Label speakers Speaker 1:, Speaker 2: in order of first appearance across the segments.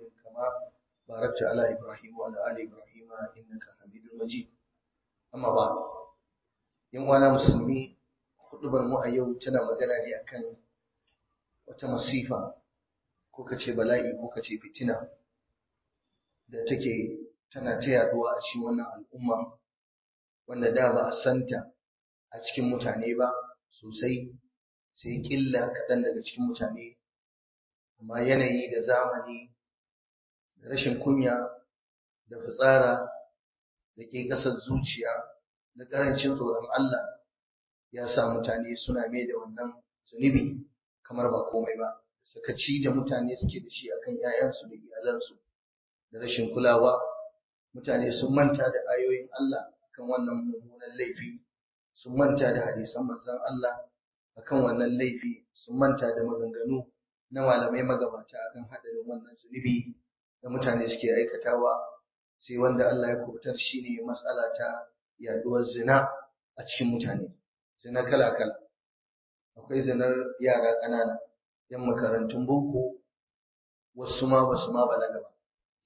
Speaker 1: كما باركت على إبراهيم وعلى آل إبراهيم إنك حميد مجيد أما بعد يوم أنا مسلمي خطبة mu a yau tana magana ne akan wata masifa ko kace bala'i ko kace fitina da take tana ta yaduwa a cikin wannan al'umma wanda da ba a santa a cikin mutane ba sosai sai killa kaɗan daga cikin mutane amma yanayi da zamani da rashin kunya da fitsara da ke ƙasar zuciya da ƙarancin tsoron Allah ya sa mutane suna mai da wannan zunubi kamar ba komai ba sakaci da mutane suke da shi akan 'ya'yansu da iyalansu da rashin kulawa mutane sun manta da ayoyin Allah akan wannan mummunan laifi sun manta da hadisan manzon Allah akan wannan laifi sun manta da maganganu na malamai magabata akan hadarin wannan zunubi da mutane suke aikatawa sai wanda Allah ya kubutar shine matsala ta yaduwar zina a cikin mutane zina kala kala akwai zinar yara ƙanana yan makarantun boko wasu ma basu ma balaga ba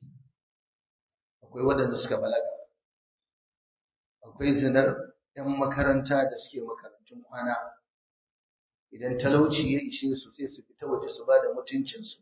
Speaker 1: akwai waɗanda suka balaga akwai zinar yan makaranta da suke makarantun kwana idan talauci ya ishe su sai su fita waje su ba da mutuncinsu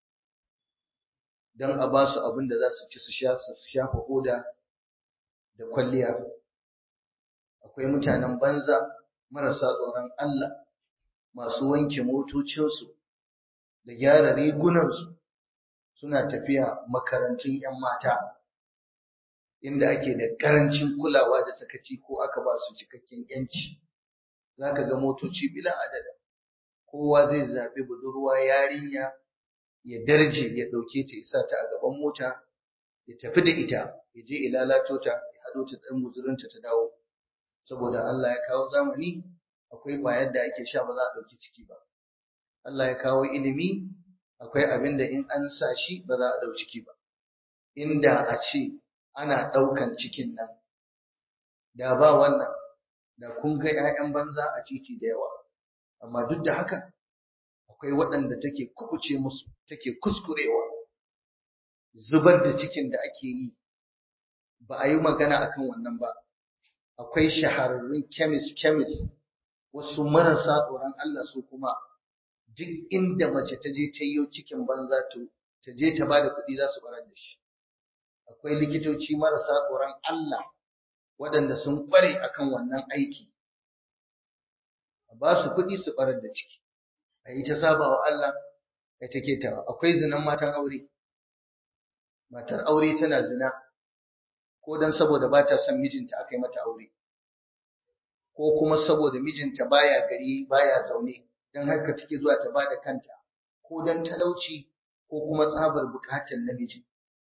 Speaker 1: don a ba su abin da za su ci su sha su shafa hoda da kwalliya akwai mutanen banza marasa tsoron Allah masu wanke motocinsu da gyara rigunansu suna tafiya makarantun 'yan mata inda ake da ƙarancin kulawa da sakaci ko aka ba su cikakken 'yanci za ka ga motoci bila adada kowa zai zaɓi budurwa yarinya ya darje ya ɗauke ta isa ta a gaban mota ya tafi da ita ya je ya lalato ta ya haɗo ta ɗan muzurinta ta dawo saboda Allah ya kawo zamani akwai ƙwayar da ake sha ba za a ɗauki ciki ba Allah ya kawo ilimi akwai abin da in an sa shi ba za a ɗau ciki ba inda a ce ana ɗaukan cikin nan da ba wannan da kun ga 'ya'yan banza a titi da yawa amma duk da haka akwai waɗanda take kubuce musu take kuskurewa zubar da cikin da ake yi ba a yi magana akan wannan ba akwai shahararrun kemis kemis wasu marasa tsoron Allah su kuma duk inda mace ta je ta yi cikin banza to ta je ta bada kuɗi za su barar da shi akwai likitoci marasa tsoron Allah waɗanda sun ƙware akan wannan aiki a ba su kuɗi su barar da ciki a yi ta saba wa Allah ya take ta akwai zinan matan aure matar aure tana zina ko dan saboda ba ta son mijinta aka yi mata aure ko kuma saboda mijinta baya gari baya zaune dan haka take zuwa ta bada kanta ko dan talauci ko kuma tsabar bukatar namiji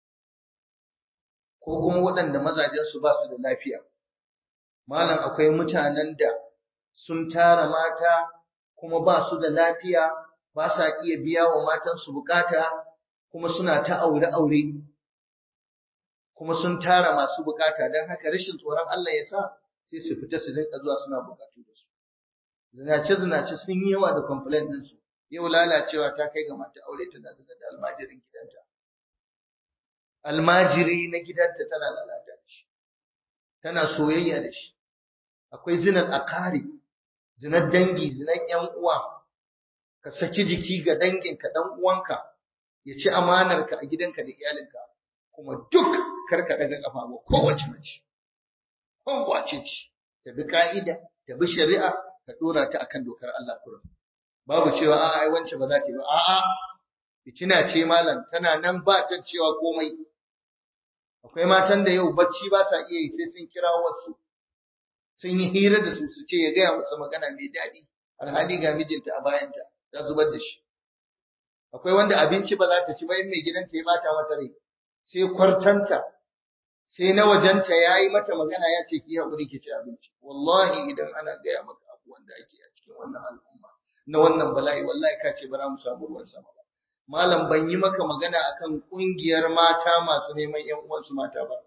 Speaker 1: ko kuma waɗanda mazajen su ba su da lafiya malam akwai mutanen da sun tara mata kuma ba su da lafiya ba sa iya biya wa matansu bukata kuma suna ta aure-aure kuma sun tara masu bukata don haka rashin tsoron Allah ya sa sai su fita su dinka zuwa suna bukatu da su zinace-zinace sun yi yawa da complaint ɗinsu yau lalacewa ta kai ga mata aure tana zina da almajirin gidanta almajiri na gidanta tana lalata da shi tana soyayya da shi akwai zinar akari zinar dangi zinar yan uwa ka saki jiki ga danginka dan uwanka ya ci amanarka a gidanka da iyalinka kuma duk karka daga kafa ba kowace mace kowace ce ta bi ka'ida ta bi shari'a ka dora ta akan dokar Allah kurum babu cewa a ai wance ba za ta yi ba a'a fitina ce malam tana nan ba ta cewa komai akwai matan da yau bacci ba sa iya yi sai sun kira wasu sun yi hira da su su ce ya gaya musu magana mai daɗi alhali ga mijinta a bayanta ta zubar da shi akwai wanda abinci ba za ta ci ba in mai gidanta ya bata mata rai sai kwartanta sai na wajenta ya yi mata magana ya ce ki haƙuri ki ci abinci wallahi idan ana gaya maka abubuwan da ake a cikin wannan al'umma na wannan bala'i wallahi ka ce ba za mu samu ruwan sama ba malam ban yi maka magana akan ƙungiyar mata masu neman ƴan uwansu mata ba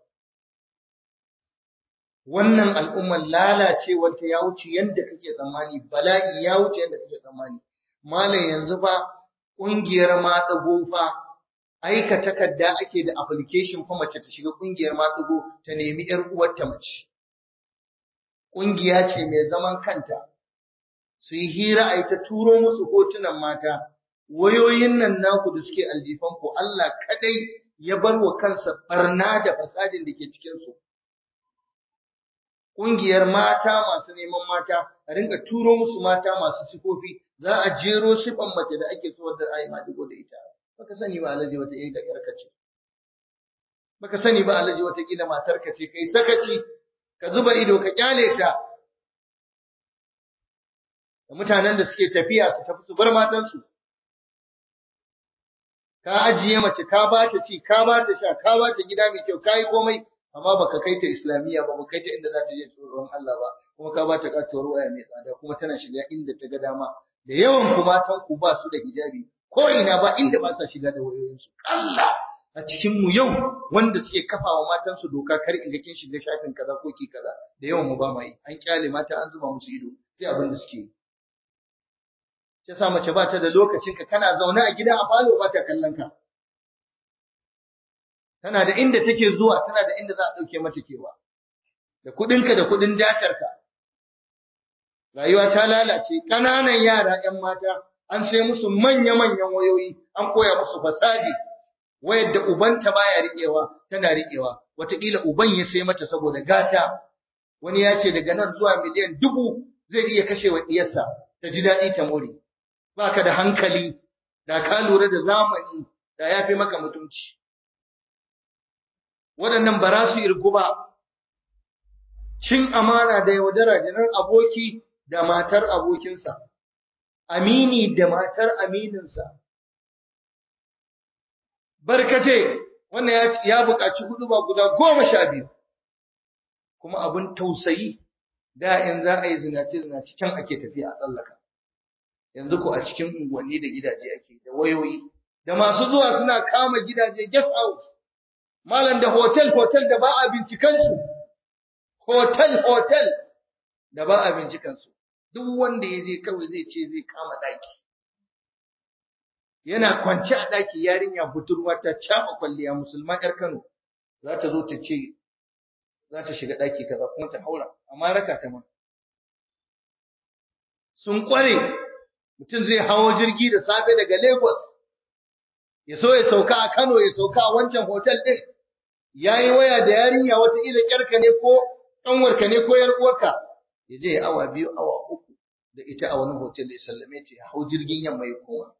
Speaker 1: wannan al'ummar lalacewarta ya wuce yadda kake tsammani bala'i ya wuce yadda kake tsammani malam yanzu fa ƙungiyar maɗago fa aika takarda ake da application fa mace ta shiga kungiyar maɗigo ta nemi ‘yar uwarta mace. Ƙungiya ce mai zaman kanta, su yi hira a ta turo musu hotunan mata, wayoyin nan naku da suke aljifan ku Allah kadai ya bar wa kansa barna da fasadin da ke cikinsu. Ƙungiyar mata masu neman mata, a rinka turo musu mata masu sifofi, za a jero sifan mace da ake so wadda ayi maɗigo da ita. baka sani ba alaji wata da yarka ce baka sani ba alaji wata kila matarka ce kai sakaci ka zuba ido ka kyale ta da mutanen da suke tafiya su tafi su bar matansu ka ajiye mace ka ba ta ci ka ba ta sha ka ba ta gida mai kyau ka yi komai amma baka kai ta islamiyya ba baka kai ta inda za ta je tsoron Allah ba kuma ka ba ta katuwar waya mai tsada kuma tana shiga inda ta ga dama da yawan ku matan ku ba su da hijabi ko ina ba inda ba sa shiga da wayoyinsu Allah a cikin mu yau wanda suke kafawa matansu doka kar in ga kin shiga shafin kaza ko ki kaza da yawan mu ba mai an kyale mata an zuba musu ido sai abin da suke yi ta sa mace ba ta da lokacin ka kana zaune a gida a falo ba ta kallon ka tana da inda take zuwa tana da inda za a dauke mata kewa da kudinka da kudin datarka rayuwa ta lalace ƙananan yara 'yan mata an sai musu manya-manyan wayoyi an koya musu fasadi wayar da ubanta baya riƙewa tana riƙewa wataƙila uban ya sai mata saboda gata wani ya ce daga nan zuwa miliyan dubu zai iya kashe wa ɗiyarsa ta ji daɗi ta more baka da hankali da ka lura da zamani da ya fi maka mutunci waɗannan ba za su irgu ba cin amana da yaudara janar aboki da matar abokinsa amini da matar amininsa. Barkate, wannan ya buƙaci hudu ba guda goma sha biyu, kuma abin tausayi da in za a yi zinace-zinace can ake tafiya a tsallaka. Yanzu ko a cikin unguwanni da gidaje ake da wayoyi, da masu zuwa suna kama gidaje guest house, malam da hotel-hotel da ba a bincikansu, hotel-hotel da ba a bincikansu. duk wanda ya je kawai zai ce zai kama ɗaki. Yana kwance a ɗaki yarinya budurwa ta caɓa kwalliya musulma ‘yar Kano za ta zo ta ce za ta shiga ɗaki kaza kuma ta haura, amma raka ta ma. Sun ƙware mutum zai hawo jirgi da safe daga Lagos, ya so ya sauka a Kano ya sauka a wancan hotel ɗin, ya yi waya da yarinya wataƙila ƙyarka ne ko ƙanwarka ne ko ‘yar uwarka. ya je awa biyu awa uku da ita a wani hotel ya sallame ta ya hau jirgin yamma ya koma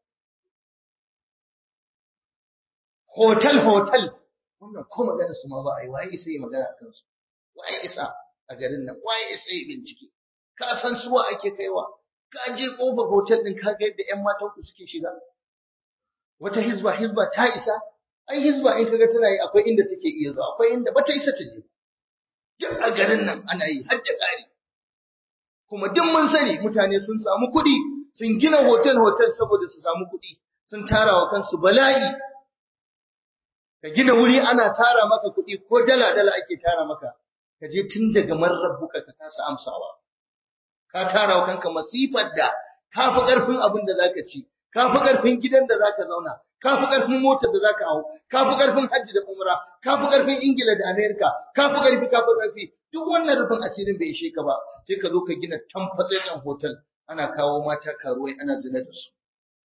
Speaker 1: hotel hotel wannan ko magana su ma ba a yi waye isa yi magana a kansu waye isa a garin nan waye isa yi bincike ka san suwa ake kaiwa ka je kofar hotel din ka ga yadda yan matan ku suke shiga wata hizba hizba ta isa ai hizba in kaga tana yi akwai inda take iya zuwa akwai inda bata isa ta je duk a garin nan ana yi har da ƙari kuma duk mun sani mutane sun samu kuɗi sun gina hotel hotel saboda su samu kuɗi sun tara wa kansu bala'i ka gina wuri ana tara maka kuɗi ko dala dala ake tara maka ka je tun daga marrabuka ka kasa amsawa ka tara wa kanka masifar da ka fi ƙarfin abin da zaka ci ka fi ƙarfin gidan da zaka zauna ka fi ƙarfin motar da zaka hau ka fi ƙarfin hajji da umra ka fi ƙarfin ingila da amerika ka fi ƙarfi ka fi ƙarfi duk wannan rufin asirin bai ishe ka ba sai ka zo ka gina tamfatsen hotel ana kawo mata karuwai ana zina da su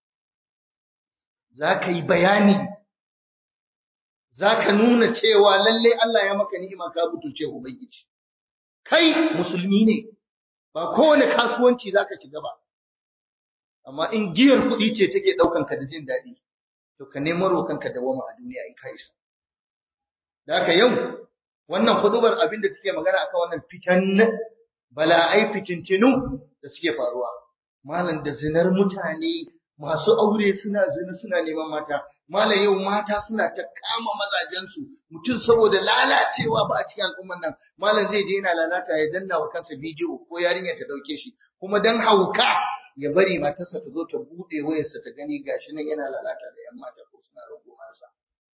Speaker 1: za ka yi bayani za ka nuna cewa lalle Allah ya maka ni'ima ka butulce ubangiji kai musulmi ne ba kowane kasuwanci za ka shiga ba amma in giyar kuɗi ce take ɗaukan ka da jin daɗi to ka nemo kanka da wama a duniya in ka isa da haka yau wannan hudubar abin da take magana akan wannan fitan bala'ai fitintinu da suke faruwa malam da zinar mutane masu aure suna zina suna neman mata malam yau mata suna ta kama mazajensu mutum saboda lalacewa ba a cikin al'umman nan malam zai je yana lalata ya danna wa kansa bidiyo ko yarinya ta dauke shi kuma dan hauka ya bari matarsa ta zo ta bude wayarsa ta gani gashi nan yana lalata da yan mata ko suna rubumarsa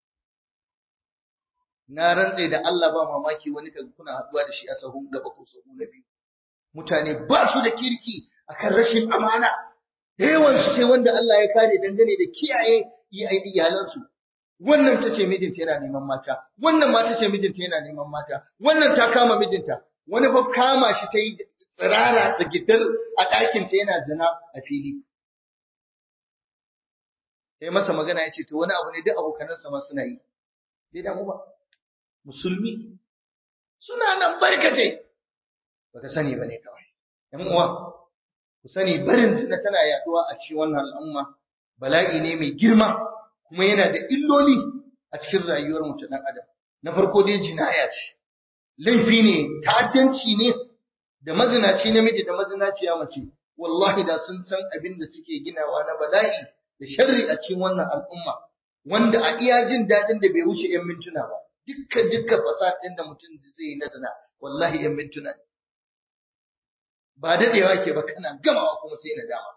Speaker 1: na rantse da Allah ba mamaki wani kaga kuna haduwa da shi a sahun gaba ko sahu na biyu mutane ba su da kirki akan rashin amana da yawan su sai wanda Allah ya kare dangane da kiyaye iyalansu wannan ta ce mijinta yana neman mata wannan ma ta ce mijinta yana neman mata wannan ta kama mijinta wani fa kama shi ta yi tsirara da gidar a ɗakinta yana zina a fili sai masa magana ya ce to wani abu ne duk abokanansa ma suna yi bai damu ba musulmi suna nan barkace baka sani bane kawai yan uwa ku sani barin zina tana yaduwa a cikin wannan al'umma bala'i ne mai girma kuma yana da illoli a cikin rayuwar mu ta dan adam na farko dai jinaya ce laifi ne ta'addanci ne da mazinaci namiji da mazinaciya mace wallahi da sun san abin da suke ginawa na bala'i da sharri a cikin wannan al'umma wanda a iya jin daɗin da bai wuce 'yan mintuna ba dukkan dukkan fasadin da mutum zai yi na zina wallahi 'yan mintuna ne ba dadewa ke ba kana gamawa kuma sai na dama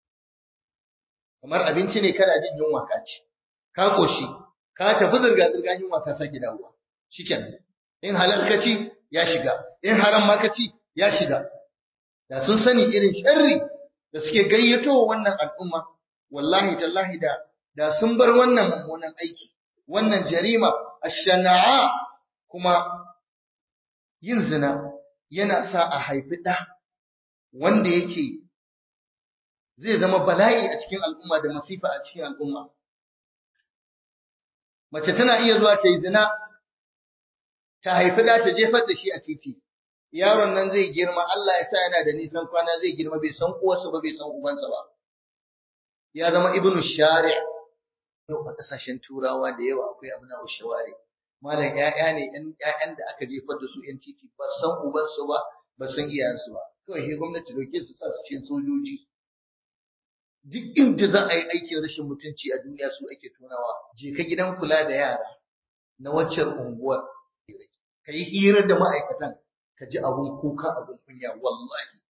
Speaker 1: kamar abinci ne kana jin yunwa ka ci ka koshi ka tafi zirga zirga yunwa ta sake dawowa shikenan in halal ka ci ya shiga in haram ma ka ci ya shiga da sun sani irin sharri da suke gayyato wannan al'umma wallahi tallahi da da sun bar wannan mummunan aiki wannan jarima ash-shana'a kuma yin zina yana sa a haifi ɗa wanda yake zai zama bala'i a cikin al'umma da masifa a cikin al'umma. Mace tana iya zuwa ta yi zina, ta haifi ɗa ta jefar da shi a titi. Yaron nan zai girma, Allah ya sa yana da nisan kwana zai girma bai san uwarsa ba bai san ubansa ba. Ya zama ibnu shari' yau a ƙasashen turawa da yawa akwai abu na shawari. Malam ‘ya'ya ne ‘ya'yan da aka jefar da su ‘yan titi ba san ubansu ba, ba san iyayensu ba. kawai sai gwamnati dauke su sa su cikin sojoji duk inda za a yi aikin rashin mutunci a duniya su ake tunawa je ka gidan kula da yara na waccan unguwar ka yi hirar da ma'aikatan ka ji abun kuka abun kunya wallahi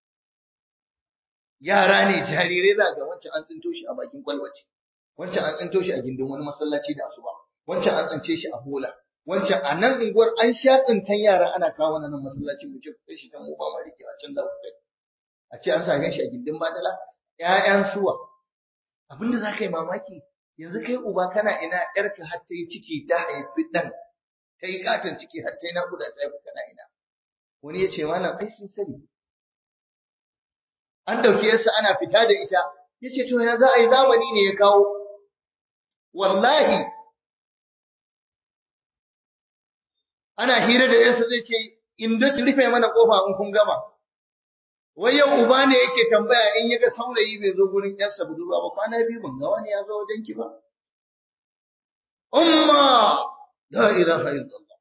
Speaker 1: yara ne jarirai za ga wancan an tsinto shi a bakin kwalwace wancan an tsinto shi a gindin wani masallaci da asuba wancan an tsince shi a bola wancan a nan unguwar an sha tsintan yara ana kawo nan masallaci mu ce kai shi tan mu ba ma rike a can da kai a ce an same shi a gindin badala ƴaƴan suwa abinda za ka yi mamaki yanzu kai uba kana ina ƴarka har ta yi ciki ta haifi ɗan ta yi katon ciki har ta yi naƙuda ta haifi kana ina wani ya ce malam ai sun sani an ɗauki yarsa ana fita da ita ya ce to ya za a yi zamani ne ya kawo wallahi ana hira da yarsa zai ce in da ki rufe mana kofa in kun gama wai yau uba ne yake tambaya in yaga saurayi bai zo gurin yarsa budurwa ba kwana biyu ban ga wani ya zo wajen ki ba umma la ilaha illallah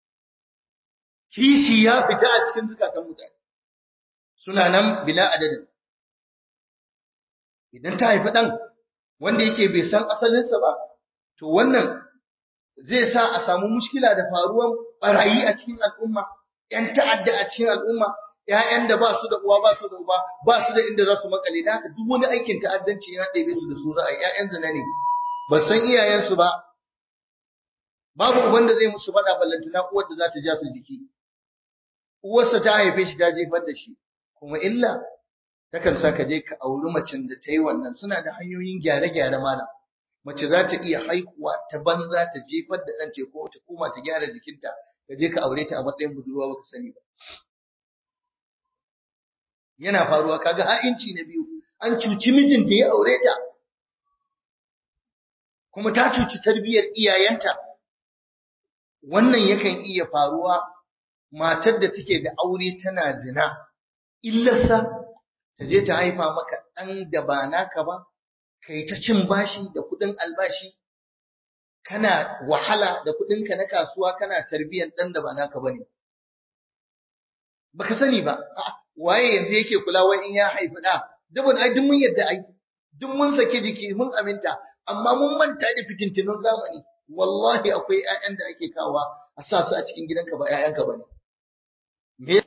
Speaker 1: kishi ya fita a cikin zukatan mutane suna nan bila adadin idan ta haifi dan wanda yake bai san asalinsa ba to wannan zai sa a samu mushkila da faruwan barayi a cikin al'umma, ‘yan ta'adda a cikin al'umma, ‘ya'yan da ba su da uwa ba su da uba, ba su da inda za su makale, da haka duk wani aikin ta'addanci ya ɗebe su da su za a yi ‘ya'yan zina ne, ba san iyayensu ba, babu uban da zai musu faɗa ballantana uwar da za ta ja su jiki. Uwarsa ta haife shi ta jefar da shi, kuma illa takan sa ka je ka auri macen da ta yi wannan suna da hanyoyin gyare-gyare malam. mace za ta iya haihuwa ta banza ta jefar da ɗan ko ta koma ta gyara jikinta ka je ka aure ta a matsayin budurwa baka sani ba yana faruwa kaga ha'inci na biyu an cuci mijin da ya aure ta kuma ta cuci tarbiyyar iyayenta wannan yakan iya faruwa matar da take da aure tana zina illarsa ta je ta haifa maka ɗan da ba naka ba kai ta cin bashi da kuɗin albashi kana wahala da kuɗinka na kasuwa kana tarbiyyar ɗan da ba naka bane baka sani ba waye yanzu yake kula wai in ya haifi ɗa dubun ai duk mun yadda ai duk mun sake jiki mun aminta amma mun manta da fitintinun zamani wallahi akwai ƴaƴan da ake kawa a sa su a cikin gidanka ba ƴaƴanka bane me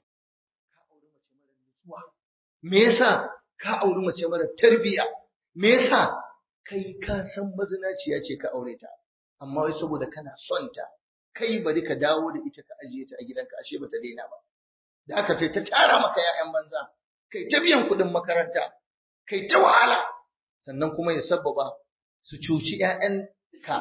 Speaker 1: me yasa ka auri mace mara tarbiyya me yasa kai ka san mazinaciya ce ka aure ta amma wai saboda kana son ta kai bari ka dawo da ita ka ajiye ta a gidanka ashe bata daina ba da aka sai ta tara maka ƴaƴan banza kai ta biyan kuɗin makaranta kai ta wahala sannan kuma ya sabbaba su cuci ƴaƴanka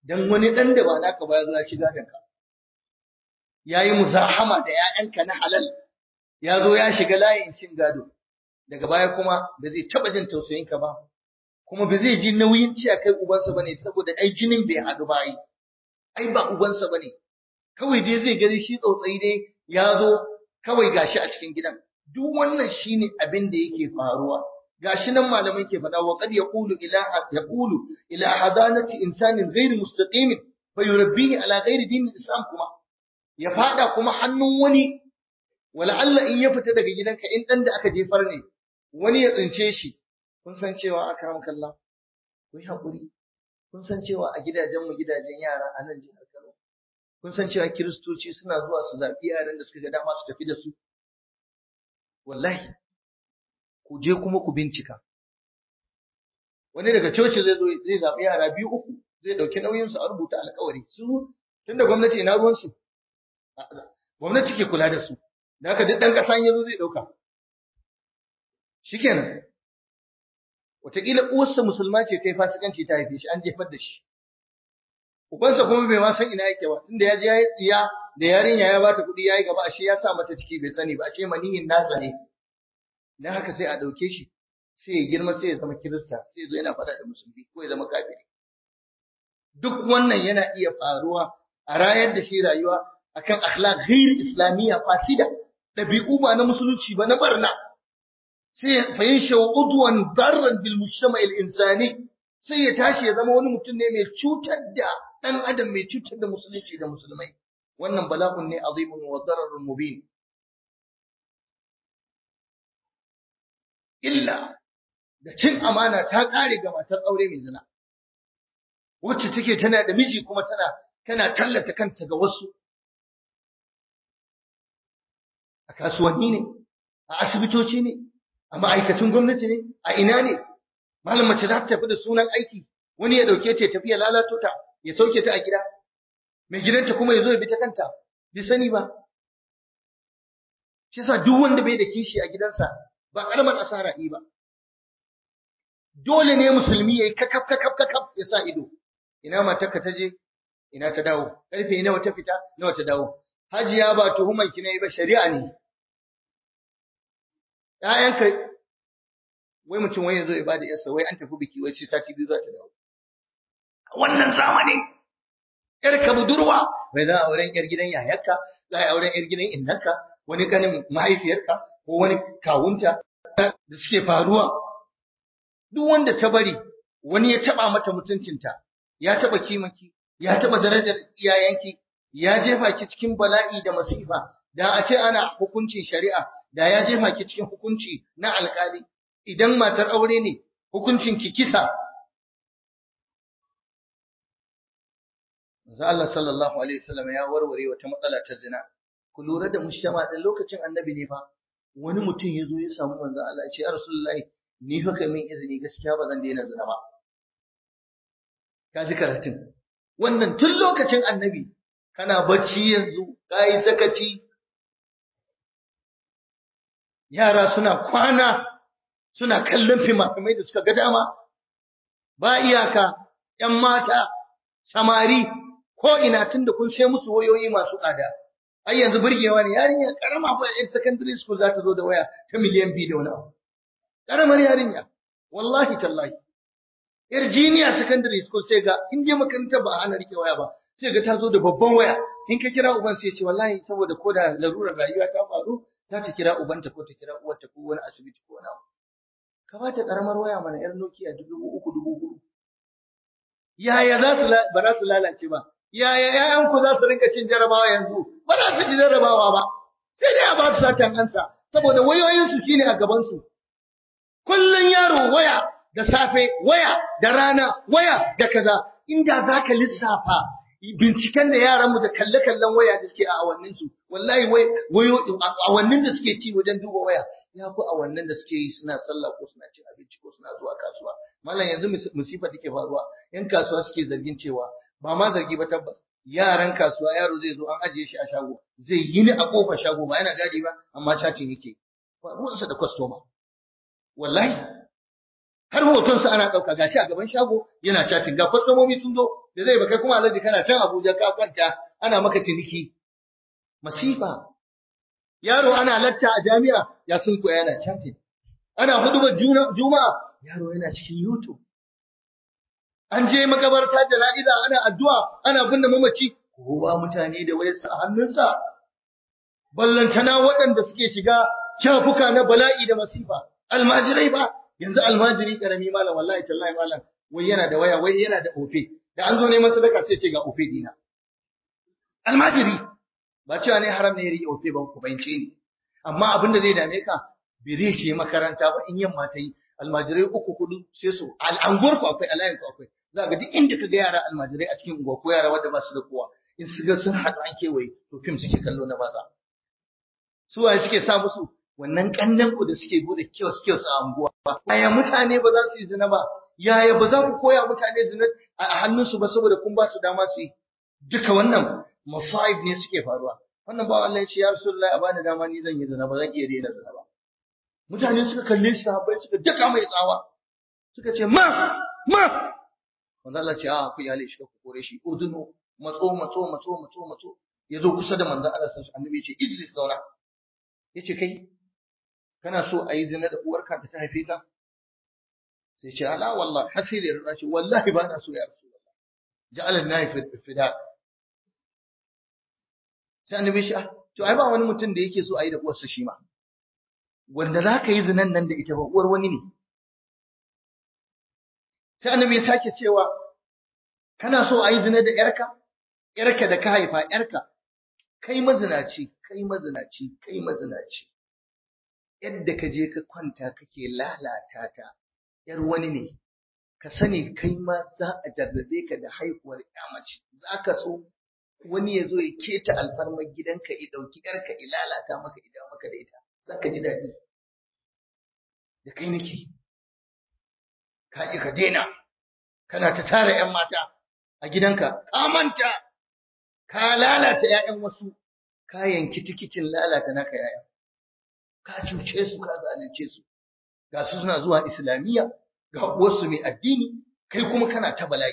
Speaker 1: dan wani dan da ba naka ba ya zo ya ci gadon ka yayi muzahama da ƴaƴanka na halal ya zo ya shiga layin cin gado daga baya kuma ba zai taba jin tausayin ka ba kuma ba zai ji nauyin ci kai ubansa bane saboda ai jinin bai haɗu ba ai ai ba ubansa bane kawai dai zai gani shi tsautsayi dai ya zo kawai gashi a cikin gidan duk wannan shine abin da yake faruwa gashi nan malamai ke faɗa wa qad yaqulu ila yaqulu ila hadanati insanin ghairi mustaqim fa yurabbihi ala ghairi dinin islam kuma ya fada kuma hannun wani wala Allah in ya fita daga gidanka in dan da aka jefar ne wani ya tsince shi kun san cewa akramakallah ku yi hakuri kun san cewa a gidajen mu gidajen yara a nan jihar Kano kun san cewa kiristoci suna zuwa su zaɓi yaran da suka ga dama su tafi da su wallahi ku je kuma ku bincika wani daga coci zai zo zai zaɓi yara biyu uku zai ɗauki nauyin su a rubuta alƙawari su tunda gwamnati ina ruwan su gwamnati ke kula da su da haka duk ɗan ƙasa ya zo zai ɗauka shikenan wataƙila uwarsa musulma ce ta yi fasikanci ta haife shi an jefar da shi ubansa kuma bai ma san ina yake ba tunda ya je ya yi tsiya da yarinya ya bata kuɗi ya yi gaba ashe ya sa mata ciki bai sani ba ashe maniyin nasa ne dan haka sai a ɗauke shi sai ya girma sai ya zama kirista sai ya zo yana faɗa da musulmi ko ya zama kafiri duk wannan yana iya faruwa a rayar da shi rayuwa akan akhlaq ghair islamiyya fasida ɗabi'u ba na musulunci ba na barna sai fa yansha udwan darran bil mujtama' al insani sai ya tashi ya zama wani mutum ne mai cutar da dan adam mai cutar da musulunci da musulmai wannan bala'un ne azimun wa dararun mubin illa da cin amana ta kare ga matar aure mai zina wacce take tana da miji kuma tana tana tallata kanta ga wasu a kasuwanni ne a asibitoci ne a ma'aikacin gwamnati ne a ina ne malam mace za ta tafi da sunan aiki wani ya dauke ta ya tafi ya lalato ta ya sauke ta a gida mai gidanta kuma ya zo ya bi ta kanta bi sani ba shi yasa duk wanda bai da kishi a gidansa ba karamar asara yi ba dole ne musulmi yayi kakaf kakaf kakaf ya sa ido ina matarka ta je ina ta dawo karfe nawa ta fita nawa ta dawo hajiya ba tuhuman ki ne ba shari'a ne ‘ya'yanka wai mutum wai yanzu ya bada yarsa wai an tafi biki wai sai sati biyu za ta dawo. Wannan zamani ‘yarka budurwa bai za a auren ‘yar gidan yayarka, za a auren ‘yar gidan innarka, wani kanin mahaifiyarka ko wani kawunta da suke faruwa. Duk wanda ta bari wani ya taɓa mata mutuncinta, ya taɓa kimaki, ya taɓa darajar iyayenki, ya jefa ki cikin bala'i da masifa, da a ce ana hukuncin shari'a da ya jefa ki cikin hukunci na alkali idan matar aure ne hukuncin ki kisa Manzo Allah sallallahu alaihi wasallam ya warware wata matsala ta zina ku lura da mujtama din lokacin annabi ne fa wani mutum ya zo ya samu manzo Allah ya ce ya rasulullahi ni fa kai min izini gaskiya ba zan daina zina ba ka ji karatun wannan tun lokacin annabi kana bacci yanzu kai sakaci yara suna kwana suna kallon fimafimai da suka ga dama ba iyaka ‘yan mata samari ko ina tun da kun sai musu wayoyi masu tsada ai yanzu burgewa ne yarinya karama ba yan secondary school za ta zo da waya ta miliyan biyu da wani abu karamar yarinya wallahi tallahi yar junior secondary school sai ga in je makaranta ba ana rike waya ba sai ga ta zo da babban waya in ka kira uban sai ya ce wallahi saboda ko da larurar rayuwa ta faru za ta kira ubanta ko ta kira uwarta ko wani asibiti ko wani abu ka ba ta karamar waya mana yar Nokia dubu uku dubu hudu yaya za su ba za su lalace ba yaya ƴaƴan ku za su rinka cin jarabawa yanzu ba za su ji jarabawa ba sai dai a ba su satan ansa saboda wayoyin su shine a gaban su kullun yaro waya da safe waya da rana waya da kaza inda zaka lissafa binciken da yaran mu da kalle-kallen waya da suke a awannin su wallahi wayo awannin da suke ci wajen duba waya ya fi awannin da suke yi suna sallah ko suna cin abinci ko suna zuwa kasuwa mallam yanzu musifa take faruwa yan kasuwa suke zargin cewa ba ma zargi ba tabbas yaran kasuwa yaro zai zo an ajiye shi a shago zai yi ni a kofar shago ba yana gadi ba amma chatting yake ba ruwansa da customer wallahi har hotonsa ana ɗauka gashi a gaban shago yana chatting ga kwastomomi sun zo da zai ba kai kuma alhaji kana can Abuja ka kwanta ana maka ciniki masifa yaro ana latta a jami'a ya sun koya yana chatting ana hudubar juma'a yaro yana cikin YouTube an je makabarta jana'iza ana addu'a ana binne mamaci kowa mutane da wayarsa a hannunsa ballantana waɗanda suke shiga shafuka na bala'i da masifa almajirai ba yanzu almajiri karami malam wallahi tallahi malam wai yana da waya wai yana da ofe da an zo neman sadaka sai ce ga ofe dina almajiri ba cewa ne haram ne ya riƙe ofe ban ku bayyance ni amma abin da zai dame ka bai zai ce makaranta ba in yamma ta yi almajirai uku hudu sai su al'anguwar ku akwai alayin ku akwai za ga duk inda ka ga yara almajirai a cikin unguwa ko yara wanda ba su da kowa in su ga sun haɗu an kewaye to fim suke kallo na baza su waye suke sa musu wannan kannan ku da suke bude kiosk kiosk a unguwa yaya mutane ba za su yi zina ba yaya ba za ku koya mutane zina a hannunsu ba saboda kun ba su dama su yi duka wannan masaib ne suke faruwa wannan ba Allah ya ce ya rasulullahi a bani dama ni zan yi zina ba zan iya daina zina ba mutane suka kalle shi sahabbai suka daka mai tsawa suka ce ma ma manzo Allah ce a ku yale shi ku kore shi udunu matso matso matso matso matso yazo kusa da manzo Allah sai annabi ya ce ijlis zauna yace kai kana so a yi zina da uwarka da ta haife ka sai ce ala wallahi hasiri da ce wallahi ba na so ya rasulullah ja'ala nahi fida sai annabi shi to ai ba wani mutum da yake so a yi da uwarsa shi ma wanda za ka yi zinan nan da ita ba uwar wani ne sai annabi ya sake cewa kana so a yi zina da yarka yarka da ka haifa yarka kai mazinaci kai mazinaci kai mazinaci yadda ka je ka kwanta kake lalata ta yar wani ne ka sani kai ma za a jarrabe ka da haihuwar mace za ka so wani ya zo ya keta alfarmar gidanka ya ɗauki yarka ya lalata maka idan maka da ita za ka ji daɗi da kai nake ka ƙi ka daina kana ta tara 'yan mata a gidanka ka manta ka lalata 'ya'yan wasu ka yanki tikitin lalata naka 'ya'ya ka cuce su ka zalunce su ga su suna zuwa islamiyya ga uwarsu mai addini kai kuma kana ta bala'i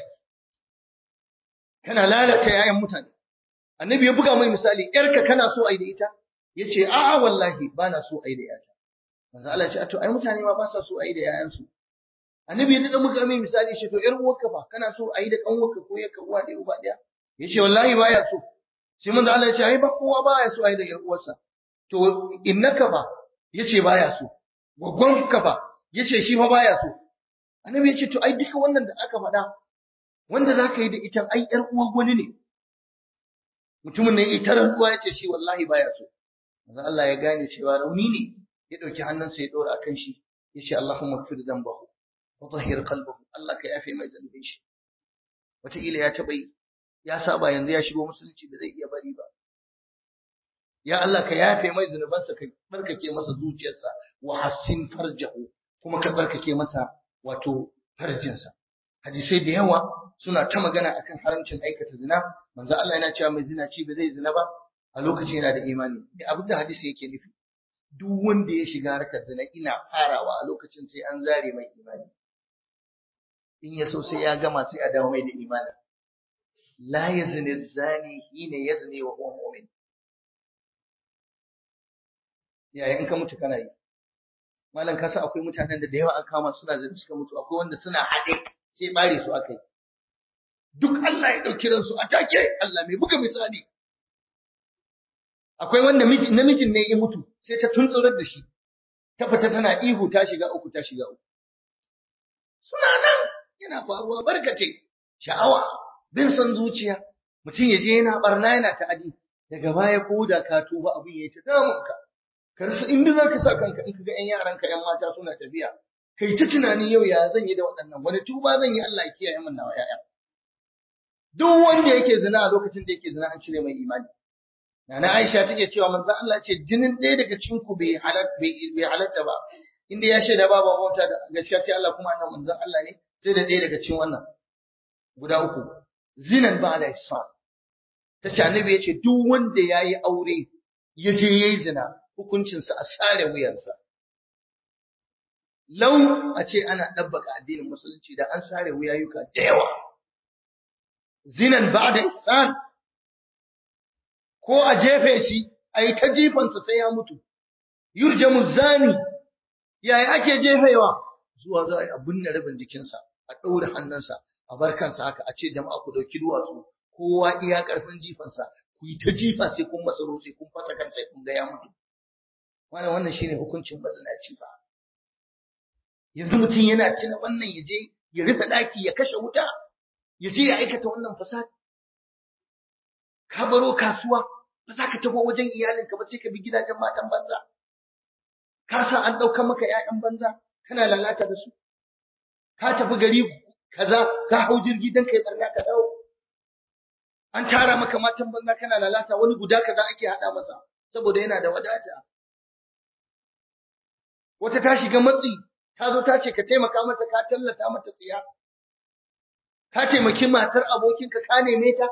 Speaker 1: kana lalata 'ya'yan mutane annabi ya buga mai misali yarka kana so ai da ita yace a'a wallahi bana so ai da yata manzo Allah ya ce to ai mutane ma ba sa so ai da yayansu annabi ya dada muka mai misali shi to yar uwarka fa kana so ai da kanwarka ko yarka uwa ɗaya uba ɗaya yace wallahi baya so sai manzo Allah ya ce ai ba kowa baya so ai da yar uwarsa to innaka ba yace baya so gwaggonka ba yace shi ma baya so annabi ya ce to ai duka wannan da aka faɗa wanda zaka yi da ita ai yar uwar wani ne mutumin nan ita rantsuwa ya ce shi wallahi baya so manzo Allah ya gane cewa rauni ne ya dauki hannunsa ya dora akan shi ya ce Allahumma ighfir dhanbahu wa tahhir qalbahu Allah ka yafe mai zambin shi wataƙila ya taɓa yi ya saba yanzu ya shigo musulunci da zai iya bari ba ya Allah ka yafe mai zunubansa ka barkake masa zuciyarsa wa hassin farjahu kuma ka barkake masa wato farjinsa hadisai da yawa suna ta magana akan haramcin aikata zina manzo Allah yana cewa mai zina ci ba zai zina ba a lokacin yana da imani da abin da hadisi yake nufi duk wanda ya shiga harkar zina ina farawa a lokacin sai an zare mai imani in ya so sai ya gama sai a dawo mai da imani la yazni zani hina yazni wa huwa mu'min yaya in ka mutu kana yi malam kasa akwai mutanen da da yawa aka kama suna zina suka mutu akwai wanda suna haɗe sai bare su aka yi duk Allah ya ɗauki ransu a take Allah mai buga misali akwai wanda namijin ne ya mutu sai ta tuntsurar da shi ta fita tana ihu ta shiga uku ta shiga uku suna nan yana faruwa barkace sha'awa bin son zuciya mutum ya je yana barna yana ta'adi daga baya ko da ka tuba abin yayi ta damunka ka rasa inda zaka sa kanka in kaga ƴan yaranka ƴan mata suna tafiya kai ta tunanin yau ya zan yi da waɗannan wani tuba zan yi Allah ya kiyaye min nawa ƴaƴa duk wanda yake zina a lokacin da yake zina an cire mai imani Nana Aisha take cewa manzo Allah ce jinin ɗaya daga cikin ku bai halat bai halatta ba inda ya shaida babu bauta da gaskiya sai Allah kuma annabi manzo Allah ne sai da ɗaya daga cikin wannan guda uku zinan ba da ihsan tace annabi ya ce duk wanda yayi aure ya je yayi zina hukuncinsa a sare wuyansa lau a ce ana ɗabbaka addinin musulunci da an sare wuyayuka da yawa zinan ba'da ihsan ko a jefe shi ai ta jifansa sai ya mutu yurjamu zani yaya ake jefewa zuwa za a binne rabin jikinsa a ɗaure hannunsa a bar kansa haka a ce jama'a ku ɗauki duwatsu kowa iya ƙarfin jifansa ku yi ta jifa sai kun masa rotse kun fasa kansa kun ga ya mutu wannan wannan shine hukuncin mazinaci ba yanzu mutum yana tuna wannan ya je ya rufe ɗaki ya kashe wuta ya je ya aikata wannan fasad ka baro kasuwa ba za ka taho wajen iyalinka ba sai ka bi gidajen matan banza ka san an ɗauka maka ‘ya'yan banza kana lalata da su ka tafi gari kaza ka hau jirgi don kai barna ka dawo an tara maka matan banza kana lalata wani guda kaza ake haɗa masa saboda yana da wadata wata ta shiga matsi ta zo ta ce ka taimaka mata ka tallata mata tsiya ka taimaki matar abokinka ka neme ta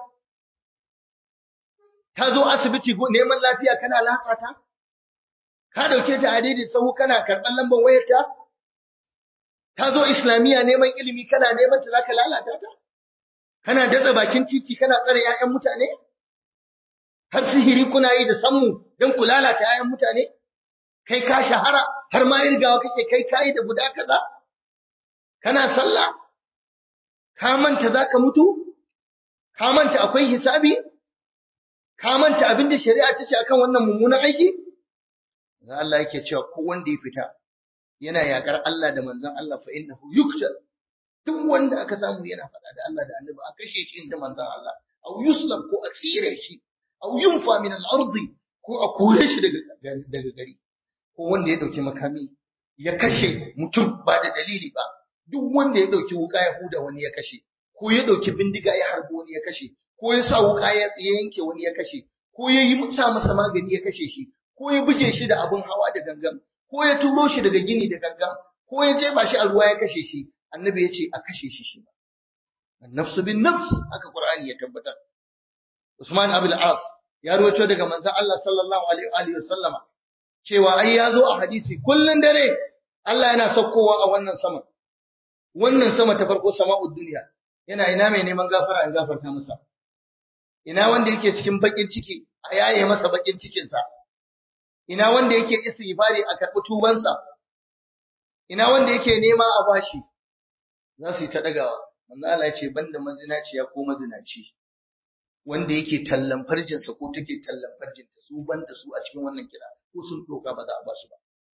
Speaker 1: ta zo asibiti neman lafiya kana latsa ta ka dauke ta a daidai sahu kana karɓar lambar wayarta ta zo islamiyya neman ilimi kana neman ta zaka lalata ta kana datsa bakin titi kana tsare 'ya'yan mutane har sihiri kuna yi da sammu don ku lalata 'ya'yan mutane kai ka shahara har ma irgawa kake kai kayi da guda kaza kana sallah ka manta zaka mutu ka manta akwai hisabi ka manta abin da shari'a ta ce akan wannan mummunan aiki da Allah yake cewa ko wanda ya fita yana yakar Allah da manzon Allah fa innahu yuqtal duk wanda aka samu yana faɗa da Allah da Annabi a kashe shi da manzon Allah aw yuslab ko a tsire shi aw yunfa min al-ardi ko a kore shi daga daga gari ko wanda ya dauki makami ya kashe mutum ba da dalili ba duk wanda ya dauki wuka ya huda wani ya kashe ko ya dauki bindiga ya harbo wani ya kashe ko ya sa wuka ya yanke wani ya kashe ko ya yi sa masa magani ya kashe shi ko ya buge shi da abin hawa da gangan ko ya turo shi daga gini da gangan ko ya jefa shi a ruwa ya kashe shi annabi ya ce a kashe shi shi nafsu bin nafs haka qur'ani ya tabbatar usman abul as ya rawaito daga manzon Allah sallallahu alaihi wa sallama cewa ai ya zo a hadisi kullun dare Allah yana saukowa a wannan sama wannan sama ta farko sama'ud duniya yana ina mai neman gafara in gafarta masa ina wanda yake cikin bakin ciki a yaye masa bakin cikinsa ina wanda yake istighfari a karɓi tubansa ina wanda yake nema a bashi za su yi ta dagawa manzo Allah ya ce banda mazinaciya ko mazinaci wanda yake tallan farjinsa ko take tallan farjinta su banda su a cikin wannan kira ko sun doka ba za a ba su ba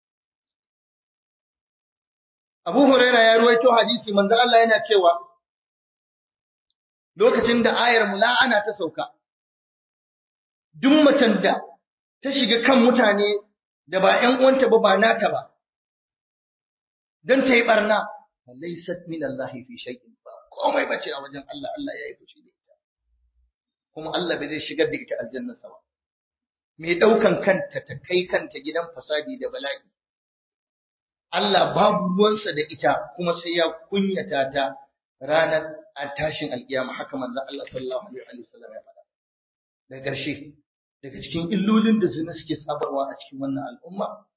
Speaker 1: Abu Huraira ya ruwaito hadisi manzo Allah yana cewa lokacin da ayar mula'ana ta sauka duk macen da ta shiga kan mutane da ba ƴan uwanta ba ba nata ba dan ta yi barna laysat min Allah fi shay'in ba komai bace a wajen Allah Allah ya yi fushi da ita kuma Allah bai zai shigar da ita aljanna ba mai daukan kanta ta kai kanta gidan fasadi da bala'i Allah babu ruwansa da ita kuma sai ya kunyata ta ranar a tashin alkiyama haka manzon Allah sallallahu alaihi wasallam ya faɗa da ƙarshe daga cikin illolin da zina suke sabarwa a cikin wannan al'umma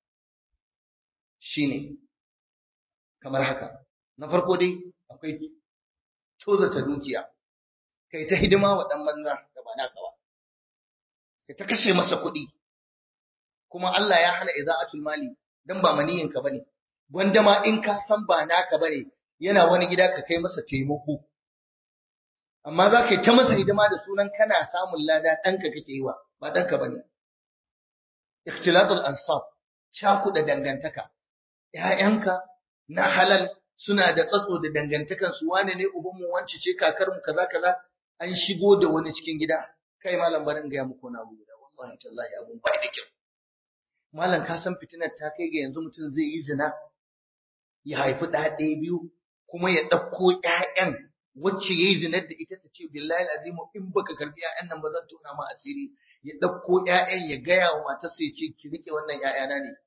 Speaker 1: shine kamar haka na farko dai akwai tozata dukiya kai ta hidima wa dan banza da ba naka ba kai ta kashe masa kuɗi kuma Allah ya hana iza'atul mali dan ba maniyinka bane wanda ma in ka san ba naka bane yana wani gida ka kai masa taimako amma za ka yi ta masa hidima da sunan kana samun lada ɗanka kake yi wa ba ɗanka ba ne. Ikhtilatul ansab cakuɗa dangantaka, ‘ya'yanka na halal suna da tsatso da dangantakan su wane ne ubanmu wance ce kakarmu kaza kaza an shigo da wani cikin gida kai malam barin gaya muku na guda wallahi tallahi abun bai da kyau malam ka san fitinar ta kai ga yanzu mutum zai yi zina ya haifi ɗa ɗaya biyu kuma ya ɗauko ‘ya'yan wacce ya yi zinar da ita ta ce billahi azimu in baka karbi ‘ya'yan nan ba zan tona ma asiri ya ɗauko ‘ya'yan ya gaya wa matarsa ya ce ki rike wannan ‘ya'yana ne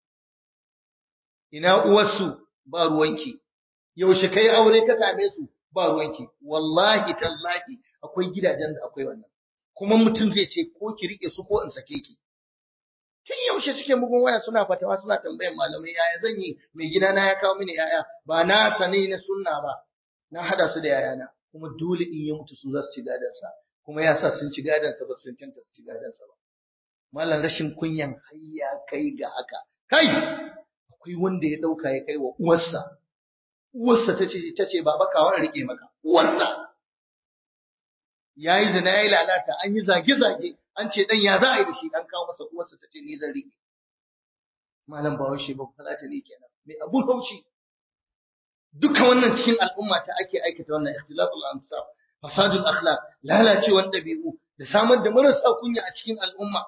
Speaker 1: ina uwarsu ba ruwanki yaushe kai aure ka same su ba ruwanki wallahi tallahi akwai gidajen da akwai wannan kuma mutum zai ce ko ki rike su ko in sake ki tun yaushe suke bugun waya suna fatawa suna tambayan malamai yaya zan yi mai gidana ya kawo mini yaya ba na sani na sunna ba na hada su da yayana kuma dole in ya mutu su za su ci gadansa kuma ya sa sun ci gadansa ba sun canta su ci gadansa ba malam rashin kunyan hayya kai ga haka kai akwai wanda ya dauka ya kai wa uwarsa uwarsa tace tace baba ka wani rike maka uwarsa yayi zina yayi lalata an yi zage zage an ce dan ya za a yi da shi dan kawo masa uwarsa tace ni zan rike malam ba shi ba falata ne kenan mai abun haushi duka wannan cikin al'umma ta ake aikata wannan ikhtilatul ansab fasadul akhlaq lalacewan dabi'u da samar da marasa kunya a cikin al'umma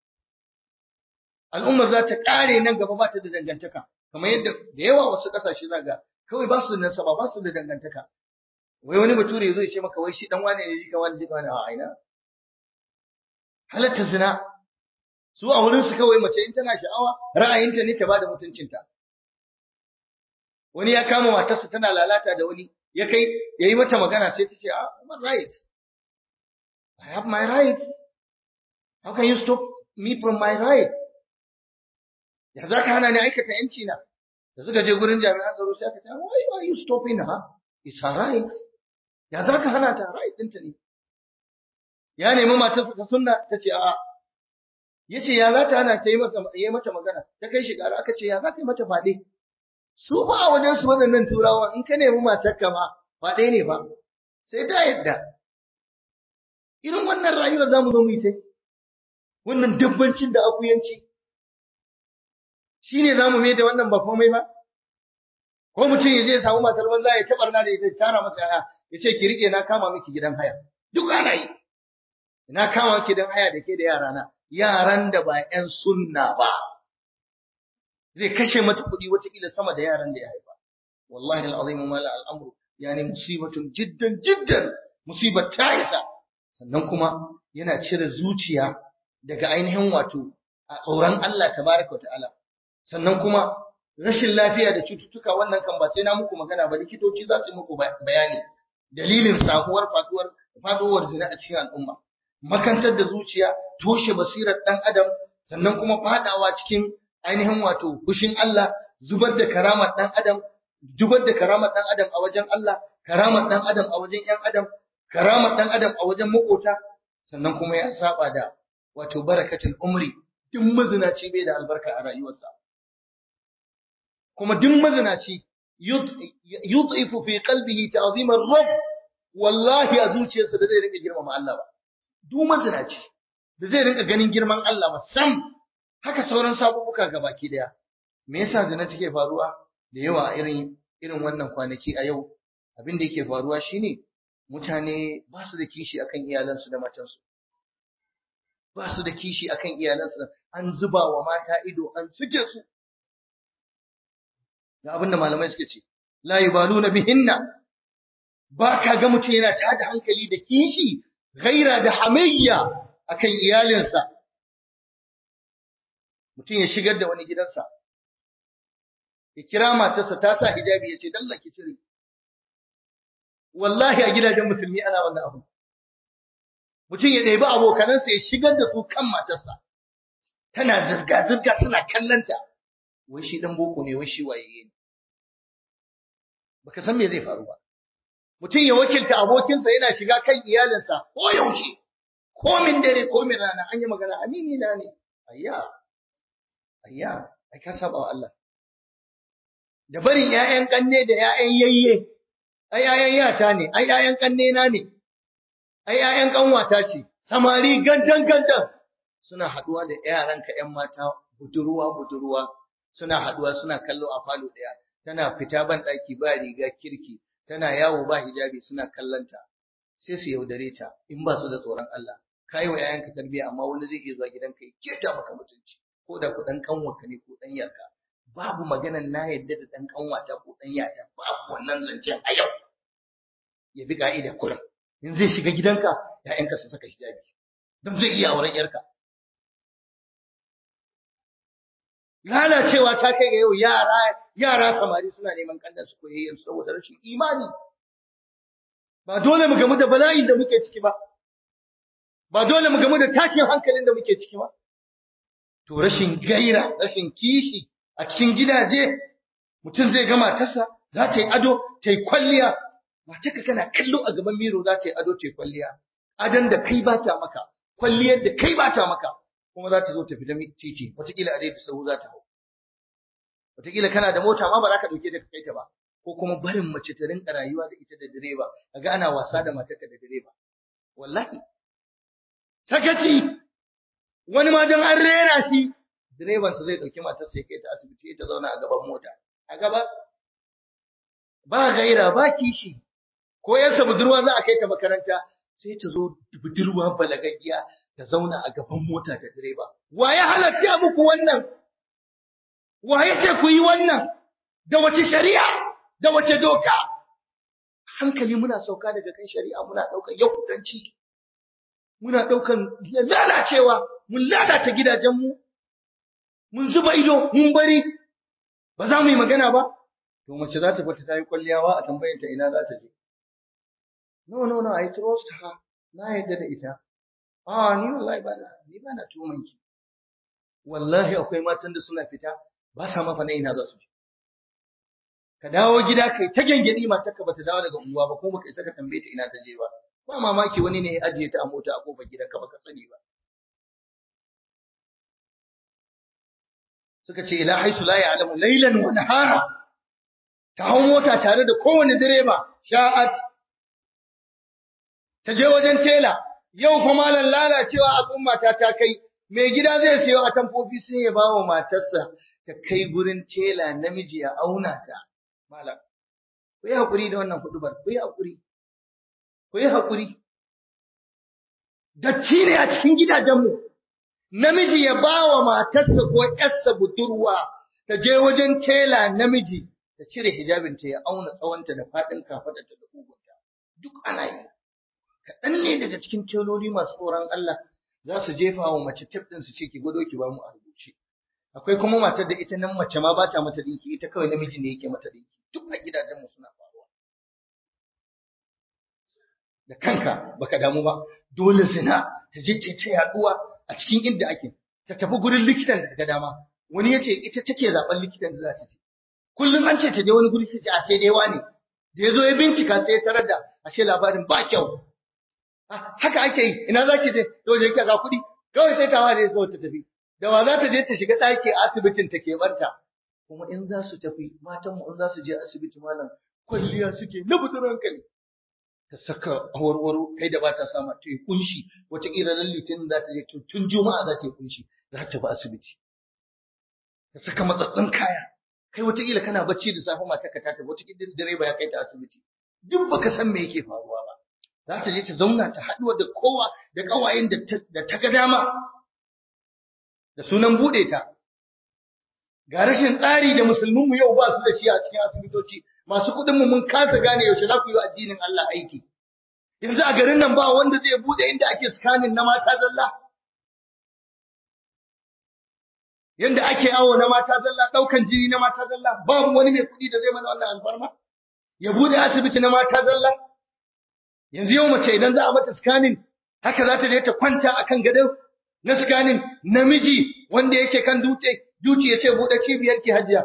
Speaker 1: al'umma za ta kare nan gaba ba ta da dangantaka kamar yadda da yawa wasu kasashe zaga kawai ba su da nasaba ba su da dangantaka wai wani bature yazo ya ce maka wai shi dan wane ne jika wani jika wani a aina halatta zina su a wurin su kawai mace in tana sha'awa ra'ayinta ne ta bada mutuncinta wani ya kama matarsa tana lalata da wani ya kai yayi mata magana sai ta ce ah my right I have my rights how can you stop me from my right ya za ka hana ni aikata yanci na da suka je gurin jami'an tsaro sai aka ce why are you stopping her it's her right ya za ka hana ta right ɗinta ne ya nemi matarsa ta sunna ta ce a'a ya ce ya za ta hana ta yi mata magana ta kai shi ƙara aka ce ya za ka yi mata faɗe su ba a wajen su waɗannan turawa in ka nemi matarka ma faɗe ne ba sai ta yadda irin wannan rayuwar za mu zo mu yi ta wannan dabbancin da akuyanci shi ne za mu mai da wannan ba komai ba ko mutum ya je ya samu matar banza ya taɓarna da ita tara masa yaya ya ce ki riƙe na kama miki gidan haya duk ana yi ina kama miki gidan haya da ke da yarana yaran da ba 'yan sunna ba zai kashe mata kuɗi watakila sama da yaran da ya haifa wallahi al'azim mala al'amru yani musibatun jiddan jiddan musibar ta isa sannan kuma yana cire zuciya daga ainihin wato a tsoron Allah tabaraka wa ta'ala sannan kuma rashin lafiya da cututtuka wannan kan ba sai na muku magana ba likitoci za su muku bayani dalilin samuwar faduwar faduwar zina a cikin al'umma makantar da zuciya toshe basirar dan adam sannan kuma fadawa cikin ainihin wato fushin Allah zubar da karamar dan adam zubar da karamar dan adam a wajen Allah karamar dan adam a wajen yan adam karamar dan adam a wajen makota sannan kuma ya saba da wato barakatul umri duk mazinaci bai da albarka a rayuwarsa kuma duk mazinaci yud'ifu fi qalbihi ta'zim ar-rabb wallahi a zuciyarsa ba zai rinka girmama Allah ba duk mazinaci ba zai rinka ganin girman Allah ba sam haka sauran sabubuka gabaki daya me yasa zina take faruwa da yawa irin irin wannan kwanaki a yau abin da yake faruwa shine mutane ba su da kishi akan iyalansu da matansu ba su da kishi akan iyalansu an zuba wa mata ido an suke su ga abin da malamai suke ce la yubaluna bihinna ba ka ga mutum yana tada hankali da kishi gaira da hamayya akan iyalinsa mutum ya shigar da wani gidansa ya kira matarsa ta sa hijabi ya ce dalla ki cire wallahi a gidajen musulmi ana wannan abu mutum ya ɗebi abokanansa ya shigar da su kan matarsa tana zirga-zirga suna kallanta wai shi dan boko ne wai shi waye ne baka san me zai faru ba mutum ya wakilta abokinsa yana shiga kan iyalinsa ko yaushe ko min dare ko min rana an yi magana amini na ne ayya ayya ai ka saba wa Allah da barin ƴaƴan kanne da ƴaƴan yayye ai ƴaƴan yata ne ai ƴaƴan kanne na ne ai ƴaƴan kanwata ce samari gandan gandan suna haduwa da yaranka ƴan mata budurwa budurwa suna haduwa suna kallo a falo daya tana fita ban daki ba riga kirki tana yawo ba hijabi suna kallanta sai su yaudare ta in ba su da tsoron Allah kai wa yayanka tarbiya amma wani zai iya zuwa gidanka ya keta maka mutunci ko da ku dan kanwarka ne ko dan yarka babu maganan na yadda da dan kanwata ko dan yata babu wannan zancen a yau ya bi ka'ida kullum in zai shiga gidanka yayanka su saka hijabi don zai iya auren yarka lalacewa ta kai ga yau yara yara samari suna neman kandan su koyayyen saboda rashin imani ba dole mu gamu da bala'in da muke ciki ba ba dole mu gamu da tashin hankalin da muke ciki ba to rashin gaira rashin kishi a cikin gidaje mutum zai gama tasa za ta yi ado ta yi kwalliya matarka kana kallo a gaban miro za ta yi ado ta kwalliya adan da kai ba ta maka kwalliyar da kai ba ta maka kuma za ta zo ta fita titi wataƙila a daidai sahu za ta hau wataƙila kana da mota ma ba za ka ɗauke ta ka kai ta ba ko kuma barin mace ta rinka rayuwa da ita da direba kaga ana wasa da matarka da direba wallahi sakaci wani ma don an rera shi direban sa zai dauki matar sai kai ta asibiti ta zauna a gaban mota a gaba ba gaira ba kishi ko yarsa budurwa za a kai ta makaranta sai ta zo budurwa balagaggiya ta zauna a gaban mota da direba wa ya halatta muku wannan wa ya ce ku yi wannan da wace shari'a da wace doka hankali muna sauka daga kan shari'a muna daukan yahudanci muna daukan lalacewa mun lalata gidajenmu mun zuba ido mun bari ba za mu yi magana ba to mace za ta fita ta yi kwalliyawa a tambayar ta ina za ta je no no no i trust her na yadda da ita ah ni wallahi ba na ni ba na tuman ki wallahi akwai matan da suna fita ba sa mafa na ina za su je ka dawo gida kai ta gengedi matarka bata dawo daga unguwa ba kuma baka isa ka tambaye ta ina ta je ba ba mamaki wani ne ya ajiye ta a mota a kofar gidanka baka sani ba suka ce ila haisu la ya'lamu laylan wa nahara ta hau mota tare da kowane direba sha'at ta je wajen tela yau fa malan lalacewa al'umma ta ta kai mai gida zai sayo a tamfofi sun ya bawa matarsa ta kai gurin tela namiji ya auna ta malam ku yi hakuri da wannan hudubar ku yi hakuri ku yi hakuri datti ne a cikin gidajenmu namiji ya ba wa matarsa ko ‘yarsa budurwa ta je wajen tela namiji ta cire hijabinta ya auna tsawonta da faɗin kafaɗarta da ƙugunta. Duk ana yi. Kaɗan ne daga cikin teloli masu tsoron Allah za su jefa wa mace tif ɗin su ce ki gwado ki ba mu a rubuce. Akwai kuma matar da ita nan mace ma ba ta mata ɗinki ita kawai namiji ne yake mata ɗinki. Duk a gidajenmu suna faruwa. Da kanka baka damu ba dole zina ta je ta ta yaduwa a cikin inda ake ta tafi gurin likitan da ga dama wani yace ita take zaben likitan da za ta je kullum an ce ta je wani guri sai a sai dai wani da yazo ya bincika sai ya tarar da ashe labarin ba kyau haka ake yi ina zaki je to je ga kuɗi kawai sai ta ware zo ta tafi da wa za ta je ta shiga ɗaki a asibitin ta ke barta kuma in za su tafi matan mu in za su je asibiti malam kwalliya suke na fitar hankali ta saka awarwaro kai da ba ta sama ta yi kunshi wataƙila ran litinin za ta je tun juma'a za ta yi kunshi za ta bi asibiti ta saka matsatsin kaya kai wataƙila kana bacci da safe mata ka tafi wataƙila direba ya kai ta asibiti duk baka san me yake faruwa ba za ta je ta zauna ta haɗuwa da kowa da ƙawayen da ta ga dama da sunan buɗe ta ga rashin tsari da musulminmu yau ba su da shi a cikin asibitoci masu kuɗinmu mun kasa gane yaushe za ku yi wa addinin Allah aiki. Yanzu a garin nan ba wanda zai bude inda ake scanning na mata zalla. Yanda ake awo na mata zalla, ɗaukan jini na mata zalla, babu wani mai kuɗi da zai mana wannan alfarma. Ya bude asibiti na mata zalla. Yanzu yau mace idan za a mata scanning, haka za ta je ta kwanta akan gado na scanning namiji wanda yake kan dutse, dutse ya ce buɗe cibiyar ki hajiya.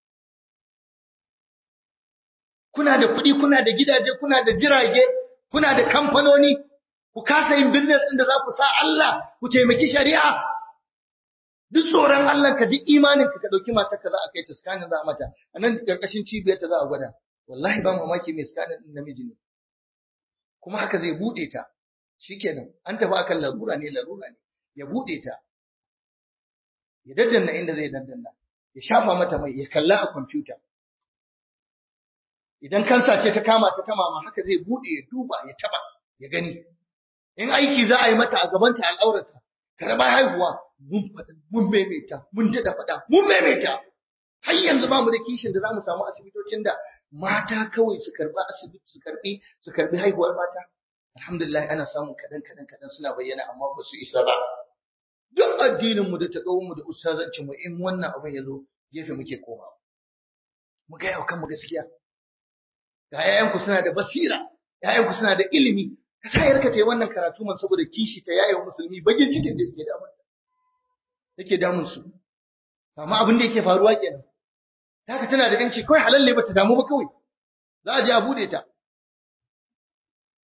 Speaker 1: kuna da kuɗi, kuna da gidaje, kuna da jirage, kuna da kamfanoni, ku kasa yin business ɗin da za ku sa Allah, ku taimaki shari'a. Duk tsoron Allah ka duk imanin ka ka ɗauki matar ka za a kai ta scanning za a mata, a nan ƙarƙashin cibiyar ta za a gwada. Wallahi ba mamaki mai scanning ɗin namiji ne. Kuma haka zai buɗe ta. Shikenan, an tafi akan larura ne, larura ne. Ya buɗe ta. Ya daddanna inda zai daddanna. Ya shafa mata mai, ya kalla a kwamfuta. idan kansa ce ta kama ta ta mama haka zai bude ya duba ya taba ya gani in aiki za a yi mata a gabanta al'aurata karba haihuwa mun faɗa mun maimaita mun dada faɗa mun maimaita har yanzu ba mu da kishin da za mu samu asibitocin da mata kawai su karba asibiti su karbi su karbi haihuwar mata alhamdulillah ana samun kadan kadan kadan suna bayyana amma ba su isa ba duk addinin mu da ta mu da ustazancin mu in wannan abin ya zo gefe muke komawa mu ga yau kanmu gaskiya ga ‘ya'yanku suna da basira, ‘ya'yanku suna da ilimi, ka sa yarka ta yi wannan karatu man saboda kishi ta yayin musulmi bagin cikin da yake damun yake damun su. Amma abin da yake faruwa kenan. Haka tana da ‘yanci kawai halalle ba ta damu ba kawai, za a je a buɗe ta.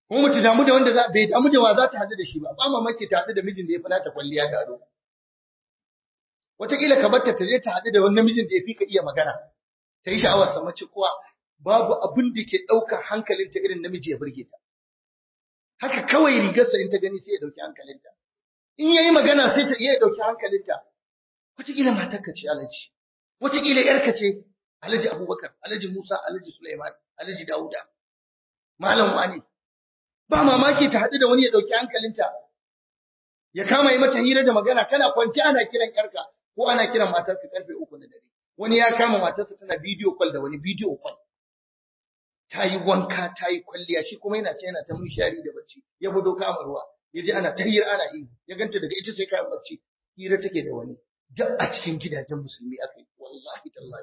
Speaker 1: kuma mutu damu da wanda bai damu da wa za ta haɗu da shi ba ba mamaki ta haɗu da mijin da ya fi nata kwalliya da ado wataƙila ka barta ta je ta haɗu da wani namijin da ya fi ka iya magana ta yi sha'awar sa mace kuwa babu abin da ke ɗaukar hankalinta irin namiji ya burge ta haka kawai rigarsa in ta gani sai ya ɗauki hankalinta in ya yi magana sai ta iya ɗauki hankalinta wataƙila matarka ce alaji wataƙila ‘yarka ce alhaji abubakar alhaji musa alhaji suleiman alhaji dawuda malam wani ba mamaki ta haɗu da wani ya ɗauki hankalinta ya kama yi mata hira da magana kana kwanci ana kiran ‘yarka ko ana kiran matarka karfe uku na dare wani ya kama matarsa tana bidiyo kwal da wani bidiyo kwal ta yi wanka ta yi kwalliya shi kuma yana ce yana ta munshari da bacci ya budo kama ruwa ya ji ana ta hira ana yi ya ganta daga ita sai kayan bacci hira take da wani duk a cikin gidajen musulmi aka yi wallahi tallahi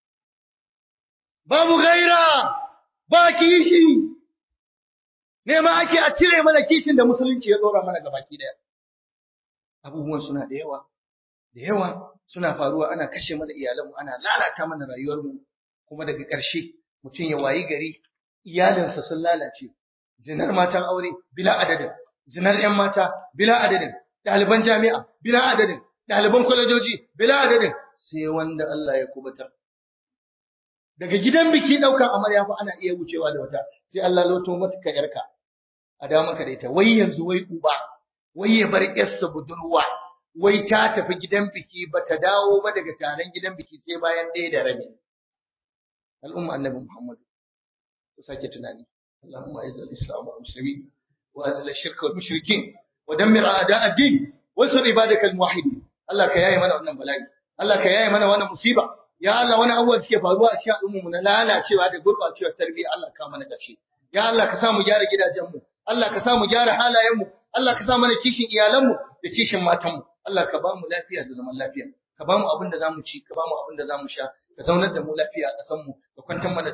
Speaker 1: babu gaira ba kishi nema ake a cire mana kishin da musulunci ya dora mana gabaki daya abubuwan suna da yawa da yawa suna faruwa ana kashe mana iyalanmu ana lalata mana rayuwarmu kuma daga ƙarshe mutum ya wayi gari iyalinsa sun lalace zinar matan aure bila adadin zinar 'yan mata bila adadin ɗaliban jami'a bila adadin ɗaliban kwalejoji bila adadin sai wanda Allah ya kubutar daga gidan biki ɗaukan amarya fa ana iya wucewa da wata sai Allah loto mata ka yarka a da maka da ita wai yanzu wai uba wai ya bar yarsa budurwa wai ta tafi gidan biki ba ta dawo ba daga taron gidan biki sai bayan ɗaya da rabi al'umma annabi Muhammad ku sake tunani اللهم اعز الاسلام والمسلمين واذل الشرك والمشركين ودمر اعداء الدين وانصر عبادك الموحدين Allah ka yaye mana wannan bala'i Allah ka yaye mana wannan musiba ya Allah wani abubuwa suke faruwa a cikin al'ummu na lalacewa da gurbacewar tarbiyya Allah ka mana kace ya Allah ka sa mu gyara gidajenmu Allah ka sa mu gyara halayenmu Allah ka sa mana kishin iyalanmu da kishin matanmu Allah ka ba mu lafiya da zaman lafiya ka ba mu abin da zamu ci ka ba mu abin da zamu sha ka zaunar da mu lafiya a ƙasar mu ka kwantar mana